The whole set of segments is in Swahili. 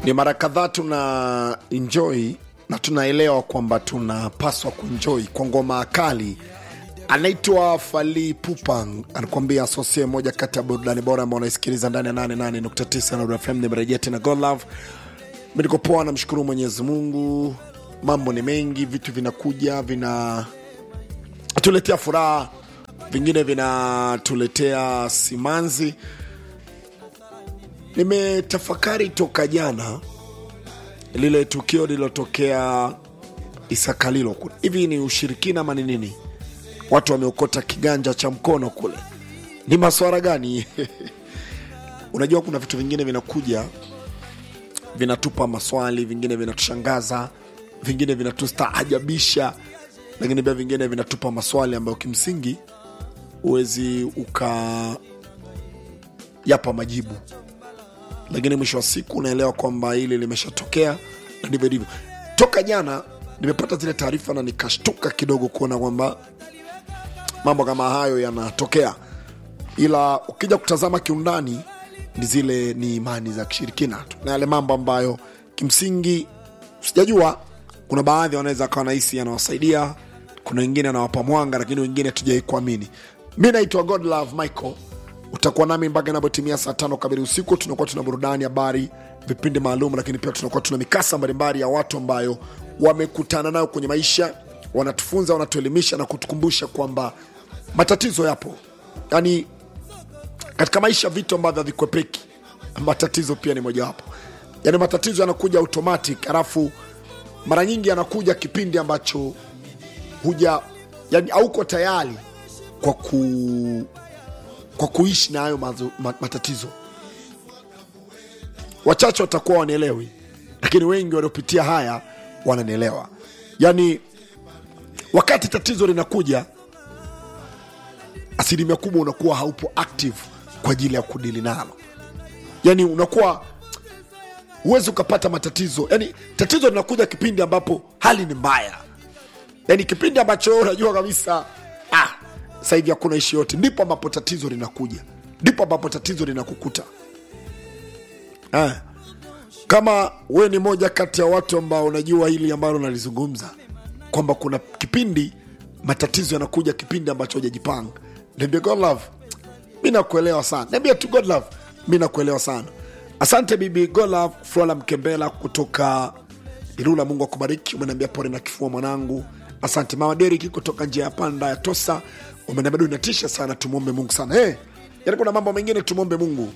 ni mara kadhaa tuna enjoy na tunaelewa kwamba tunapaswa kuenjoy kwa ngoma kali anaitwa fali pupang anakuambia asosie moja kati ya burudani bora ambao unaisikiliza ndani ya 88.9 Nuru fm nimerejea tena god love niko poa namshukuru mwenyezi mungu mambo ni mengi vitu vinakuja vina tuletea furaha vingine vinatuletea simanzi nimetafakari toka jana lile tukio lililotokea isakalilo kule hivi ni ushirikina ama ni nini watu wameokota kiganja cha mkono kule ni maswara gani unajua kuna vitu vingine vinakuja vinatupa maswali vingine vinatushangaza vingine vinatustaajabisha lakini pia vingine vinatupa maswali ambayo kimsingi huwezi ukayapa majibu lakini mwisho wa siku unaelewa kwamba hili limeshatokea na ndivyo ndivyo toka jana nimepata zile taarifa na nikashtuka kidogo kuona kwamba mambo kama hayo yanatokea ila ukija kutazama kiundani ni zile ni imani za kishirikina tu na yale mambo ambayo kimsingi sijajua kuna baadhi wanaweza akawa nahisi yanawasaidia kuna wengine anawapa mwanga lakini wengine hatujawai kuamini mi naitwa god love michael utakuwa nami mpaka inapotimia saa tano kamili usiku tunakuwa tuna burudani habari vipindi maalum lakini pia tunakuwa tuna mikasa mbalimbali ya watu ambayo wamekutana nayo kwenye maisha wanatufunza wanatuelimisha na kutukumbusha kwamba matatizo yapo yaani katika maisha vitu ambavyo havikwepeki matatizo pia ni mojawapo yaani matatizo yanakuja automatic alafu mara nyingi yanakuja kipindi ambacho huja yani hauko tayari kwa ku kwa kuishi na hayo mazo- ma- matatizo wachache watakuwa wanaelewi lakini wengi waliopitia haya wananielewa yaani wakati tatizo linakuja asilimia kubwa unakuwa haupo active kwa ajili ya kudili nalo yani unakuwa huwezi ukapata matatizo yani tatizo linakuja kipindi ambapo hali ni mbaya yani kipindi ambacho wewe unajua kabisa ah, sasa hivi hakuna ishi yote ndipo ambapo tatizo linakuja ndipo ambapo tatizo linakukuta ah. kama we ni moja kati ya watu ambao unajua hili ambalo nalizungumza kwamba kuna kipindi matatizo yanakuja kipindi ambacho hujajipanga niambia god love mi nakuelewa sana niambia tu god love mi nakuelewa sana asante bibi god love flora mkembela kutoka ilula mungu akubariki umeniambia pole na kifua mwanangu asante mama deriki kutoka njia ya panda ya tosa umeniambia du inatisha sana tumwombe mungu sana hey, yani kuna mambo mengine tumwombe mungu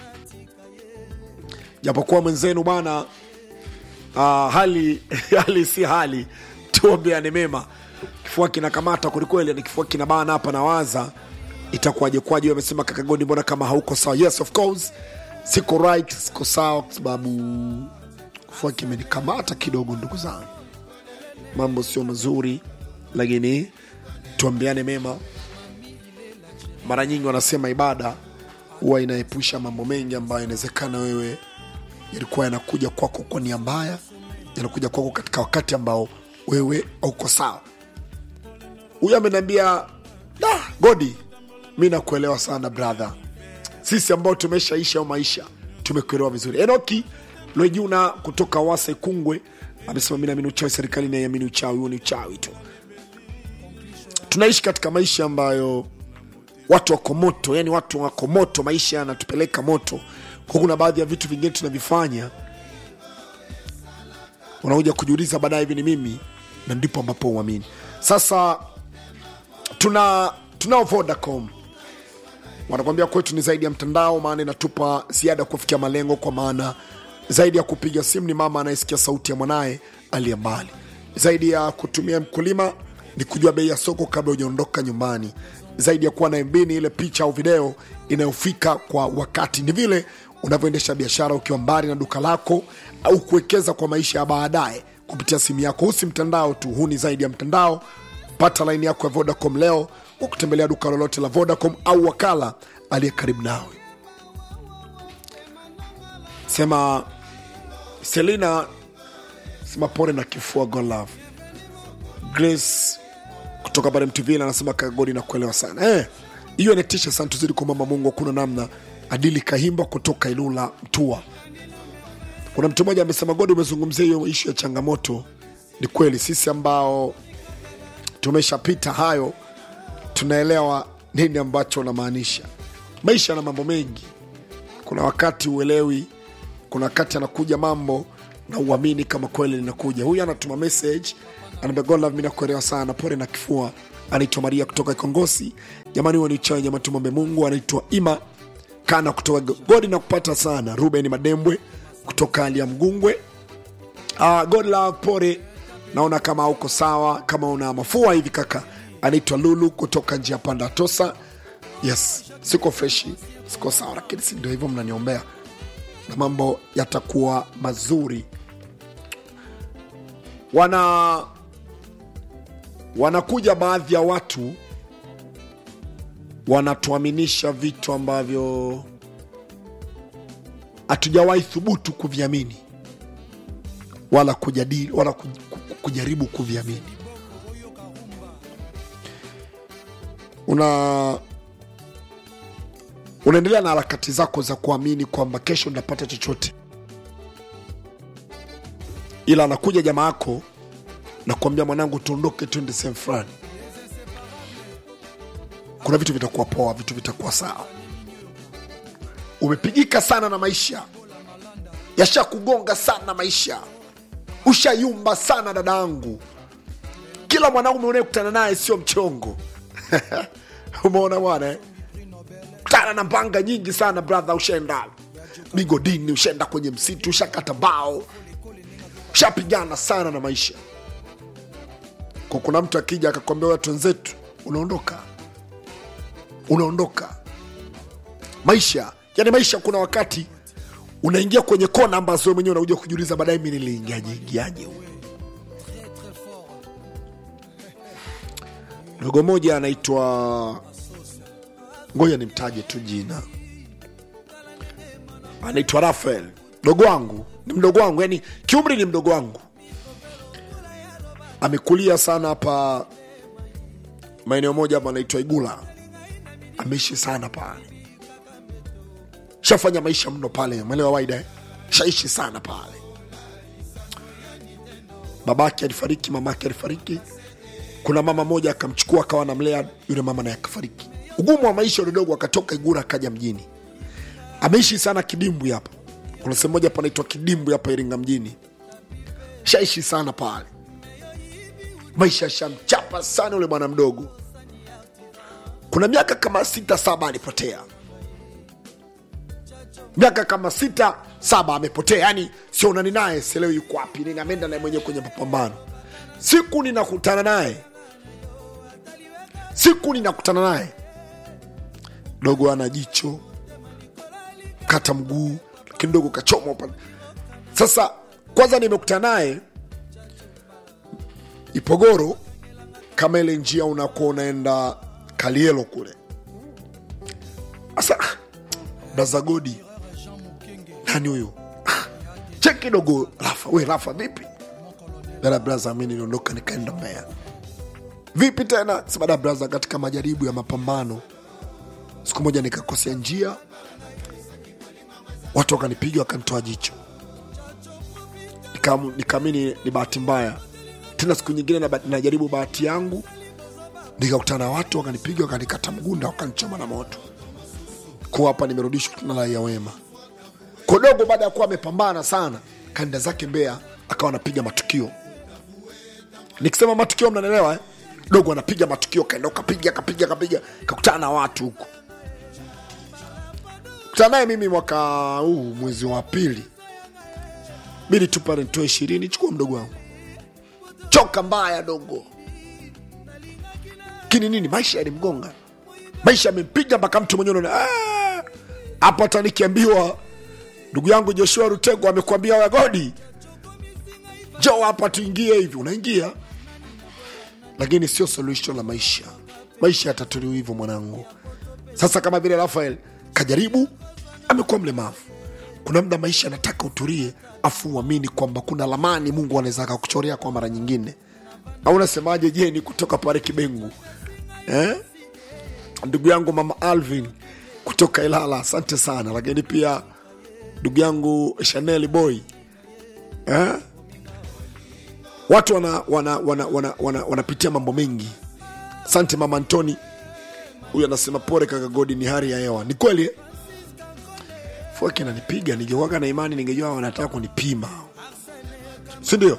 japokuwa mwenzenu bwana uh, hali hali si hali tuombeane mema kifua kinakamata kwelikweli ni kifua kinabana hapa nawaza itakuwaje kwaje amesema kakagoni mbona kama hauko sawa yes of course siko right siko sawa kwa sababu kifua kimenikamata kidogo ndugu zangu mambo sio mazuri lakini tuombeane mema mara nyingi wanasema ibada huwa inaepusha mambo mengi ambayo inawezekana wewe yalikuwa yanakuja kwako kwa nia mbaya yanakuja kwako katika wakati ambao wewe hauko sawa huyu ameniambia da godi mi nakuelewa sana brother sisi ambao tumeshaisha au maisha tumekuelewa vizuri enoki lwejuna kutoka wasa kungwe amesema mi naamini uchawi serikali naiamini uchawi huo ni uchawi tu tunaishi katika maisha ambayo watu wako moto yani watu wako moto maisha yanatupeleka moto kwa kuna baadhi ya vitu vingine tunavifanya unakuja kujiuliza baadaye hivi ni mimi na ndipo ambapo uamini sasa tuna tunao vodacom wanakwambia kwetu ni zaidi ya mtandao maana inatupa ziada kufikia malengo kwa maana zaidi ya kupiga simu ni mama anayesikia sauti ya mwanaye aliye mbali zaidi ya kutumia mkulima ni kujua bei ya soko kabla hujaondoka nyumbani zaidi ya kuwa na MB ni ile picha au video inayofika kwa wakati ni vile unavyoendesha biashara ukiwa mbali na duka lako au kuwekeza kwa maisha ya baadaye kupitia simu yako huu si mtandao tu huu ni zaidi ya mtandao pata laini yako ya vodacom leo kwa kutembelea duka lolote la vodacom au wakala aliye karibu nawe sema selina sema pole na kifua God love grace kutoka pale mtuvila anasema kagodi na kuelewa sana Eh, hiyo inatisha sana tuzidi kumwomba mungu hakuna namna adili kahimba kutoka ilula mtua kuna mtu mmoja amesema godi umezungumzia hiyo ishu ya changamoto ni kweli sisi ambao tumeshapita hayo tunaelewa nini ambacho unamaanisha maisha na mambo mengi kuna wakati uelewi kuna wakati anakuja mambo na uamini kama kweli linakuja huyu anatuma message anaambia god love mimi nakuelewa sana pole na kifua anaitwa maria kutoka kongosi jamani huo ni uchawi jamani tumombe mungu anaitwa ima kana kutoka godi na kupata sana ruben madembwe kutoka hali ya mgungwe uh, god love pole naona kama uko sawa kama una mafua hivi kaka anaitwa lulu kutoka njia panda tosa yes siko freshi siko sawa lakini si ndio hivyo mnaniombea na mambo yatakuwa mazuri wana wanakuja baadhi ya watu wanatuaminisha vitu ambavyo hatujawahi thubutu kuviamini wala kujadili wala kuj- ku- kujaribu kuviamini una unaendelea na harakati zako za kuamini kwamba kesho ndapata chochote ila anakuja jamaa yako na kuambia mwanangu tuondoke twende sehemu fulani kuna vitu vitakuwa poa vitu vitakuwa sawa umepigika sana na maisha yasha kugonga sana maisha ushayumba sana dadangu kila mwanaume unayekutana naye sio mchongo umeona bwana eh? kutana na mbanga nyingi sana brother ushaenda migodini ushaenda kwenye msitu ushakata bao ushapigana sana na maisha kwa kuna mtu akija akakwambia watu wenzetu unaondoka unaondoka maisha yani maisha kuna wakati unaingia kwenye kona ambazo wewe mwenyewe unakuja kujiuliza baadaye mi niliingiaje ingiaje huyu dogo moja anaitwa ngoja nimtaje tu jina anaitwa rafael mdogo wangu ni mdogo wangu yani kiumri ni mdogo wangu amekulia sana hapa maeneo moja hapa anaitwa igula ameishi sana pale shafanya maisha mno pale mwelewa waida eh? shaishi sana pale babake alifariki mamake alifariki kuna mama moja akamchukua akawa namlea yule mama naye akafariki ugumu wa maisha ulidogo akatoka igura akaja mjini ameishi sana kidimbwi hapa kuna sehemu moja panaitwa kidimbwi hapa iringa mjini shaishi sana pale maisha shamchapa sana yule bwana mdogo kuna miaka kama sita saba alipotea miaka kama sita saba amepotea yani sionani naye sielewi yuko wapi nini ameenda naye mwenyewe kwenye mapambano siku ninakutana naye siku ninakutana naye dogo ana jicho kata mguu lakini dogo kachoma pale sasa kwanza nimekutana naye ipogoro kama ile njia unakuwa unaenda kalielo kule sasa ah, dazagodi nani huyo Ah, cheki kidogo rafa we rafa vipi dada braza mi niliondoka nikaenda mbea vipi tena sema dada braza katika majaribu ya mapambano siku moja nikakosea njia watu wakanipiga wakanitoa jicho Nikam- nikaamini ni bahati mbaya tena siku nyingine na- najaribu bahati yangu nikakutana na watu wakanipiga wakanikata mgunda wakanichoma na moto kuwa hapa nimerudishwa tena raia wema kodogo baada ya kuwa amepambana sana kanda zake mbea akawa anapiga matukio nikisema matukio mnanielewa eh? dogo anapiga matukio kaenda kapiga kapiga kapiga kakutana na watu huko kutana naye mimi mwaka huu mwezi wa pili bili tu pale nitoe ishirini chukua mdogo wangu choka mbaya dogo kini nini maisha yalimgonga maisha yamempiga mpaka mtu mwenyewe unaona "Ah!" hapo hata nikiambiwa ndugu yangu joshua rutego amekuambia wagodi jo hapa tuingie hivi unaingia lakini sio solution la maisha maisha yatatuliwa hivyo mwanangu sasa kama vile rafael kajaribu amekuwa mlemavu kuna muda maisha anataka utulie afu uamini kwamba kuna lamani mungu anaweza akakuchorea kwa mara nyingine au unasemaje je ni kutoka pale kibengu eh? ndugu yangu mama alvin kutoka ilala asante sana lakini pia ndugu yangu chanel boy eh? watu wanapitia wana, wana, wana, wana, wanapitia mambo mengi asante mama antoni huyu anasema pore kaka godi ni hali ya hewa ni kweli eh? fuaki nanipiga ningekuwaga na imani ningejua wanataka kunipima sindio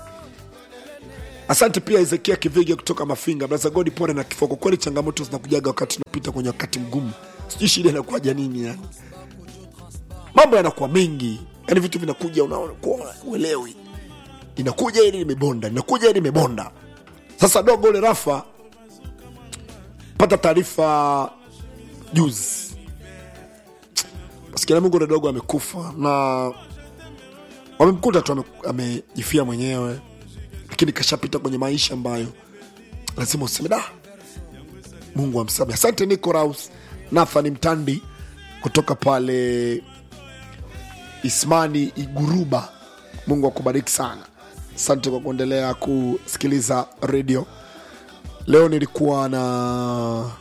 asante pia hezekia kiviga kutoka mafinga braza godi pore na kifo kwa kweli changamoto zinakujaga wakati unapita kwenye wakati mgumu sijui shida inakuwaja nini yani mambo yanakuwa mengi yani vitu vinakuja unaona kuwa uelewi inakuja ili limebonda inakuja ili limebonda sasa dogo ule rafa pata taarifa juzi maskini mungu ule dogo amekufa na wamemkuta tu ame- amejifia mwenyewe lakini kashapita kwenye maisha ambayo lazima useme da mungu amsamehe asante nicoraus nathani mtandi kutoka pale ismani iguruba mungu akubariki sana asante kwa kuendelea kusikiliza redio leo nilikuwa na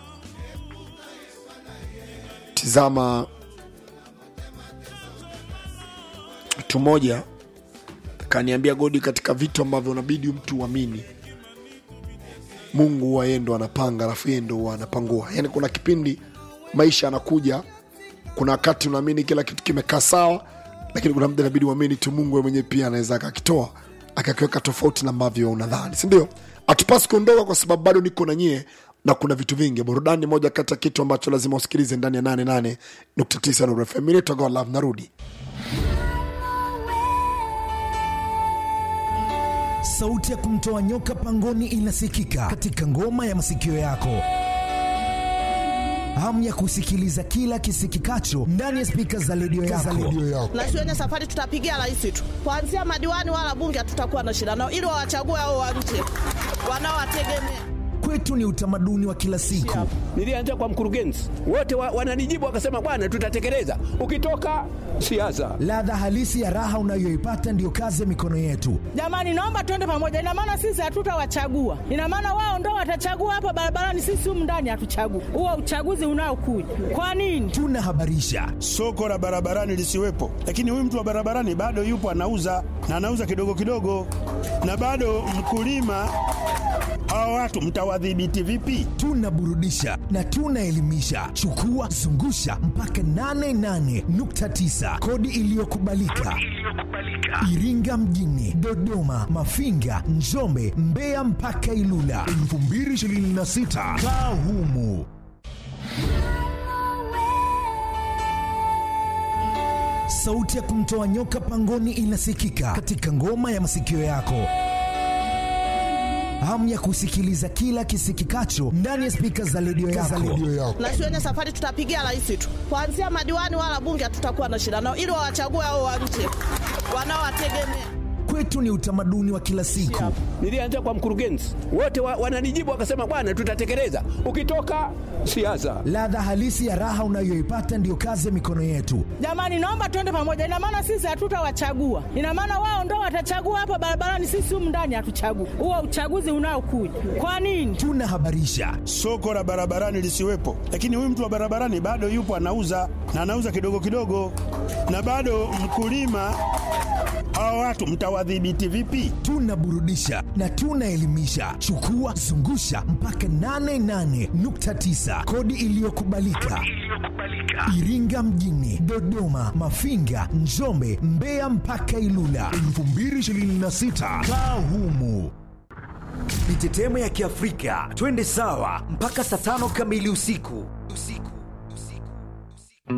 tizama mtu mmoja kaniambia godi katika vitu ambavyo unabidi mtu uamini mungu huwa yeye ndo anapanga alafu yeye ndo huwa anapangua yaani kuna kipindi maisha anakuja kuna wakati unaamini kila kitu kimekaa sawa lakini kuna mda inabidi uamini tu mungu yeye mwenyewe pia anaweza akakitoa akakiweka tofauti na ambavyo unadhani sindio hatupasi kuondoka kwa sababu bado niko na nyie na kuna vitu vingi burudani ni moja kati ya kitu ambacho lazima usikilize ndani ya 88.9 Nuru FM. Mimi naitwa Godlove, narudi sauti ya kumtoa nyoka pangoni inasikika katika ngoma ya masikio yako hamu ya kusikiliza kila kisikikacho ndani ya spika za redio yako. na siwenye safari tutapigia rais tu kuanzia madiwani wala bunge hatutakuwa na shida nao ili wawachague hao wa nje wanaowategemea Kwetu ni utamaduni wa kila siku. Nilianza kwa mkurugenzi, wote wa, wananijibu wakasema, bwana, tutatekeleza. Ukitoka siasa, Ladha halisi ya raha unayoipata ndiyo kazi ya mikono yetu. jamani naomba tuende pamoja ina maana sisi hatutawachagua ina maana wao ndo watachagua hapa barabarani sisi humu ndani hatuchagui huo uchaguzi unaokuja kwa nini Tunahabarisha, soko la barabarani lisiwepo, lakini huyu mtu wa barabarani bado yupo anauza na anauza kidogo kidogo, na bado mkulima. Hawa watu mtawadhibiti vipi? tunaburudisha na tunaelimisha. Chukua zungusha mpaka 88.9 kodi iliyokubalika Iringa mjini, Dodoma, Mafinga, Njombe, Mbeya mpaka Ilula 2026 kaa humu. Sauti ya kumtoa nyoka pangoni inasikika katika ngoma ya masikio yako. Hamu ya kusikiliza kila kisikikacho ndani ya spika za redio yako. na siwenye safari tutapigia rais tu kuanzia madiwani wala bunge hatutakuwa na shida nao ili wawachague hao wa nje wanaowategemea Kwetu ni utamaduni wa kila siku. nilianza kwa mkurugenzi, wote wa, wananijibu wakasema, bwana, tutatekeleza. Ukitoka siasa, Ladha halisi ya raha unayoipata ndiyo kazi ya mikono yetu. jamani naomba tuende pamoja ina maana sisi hatutawachagua ina maana wao ndo watachagua hapa barabarani sisi humu ndani hatuchagui huo uchaguzi unaokuja kwa nini Tunahabarisha, Soko la barabarani lisiwepo, lakini huyu mtu wa barabarani bado yupo anauza na anauza kidogo kidogo, na bado mkulima. Hawa watu mtawadhibiti vipi? tunaburudisha na tunaelimisha. Chukua zungusha mpaka 88.9 kodi iliyokubalika Iringa mjini, Dodoma, Mafinga, Njombe, Mbeya mpaka Ilula 2026 kaa humu. Mitetemo ya Kiafrika, twende sawa mpaka saa tano kamili usiku.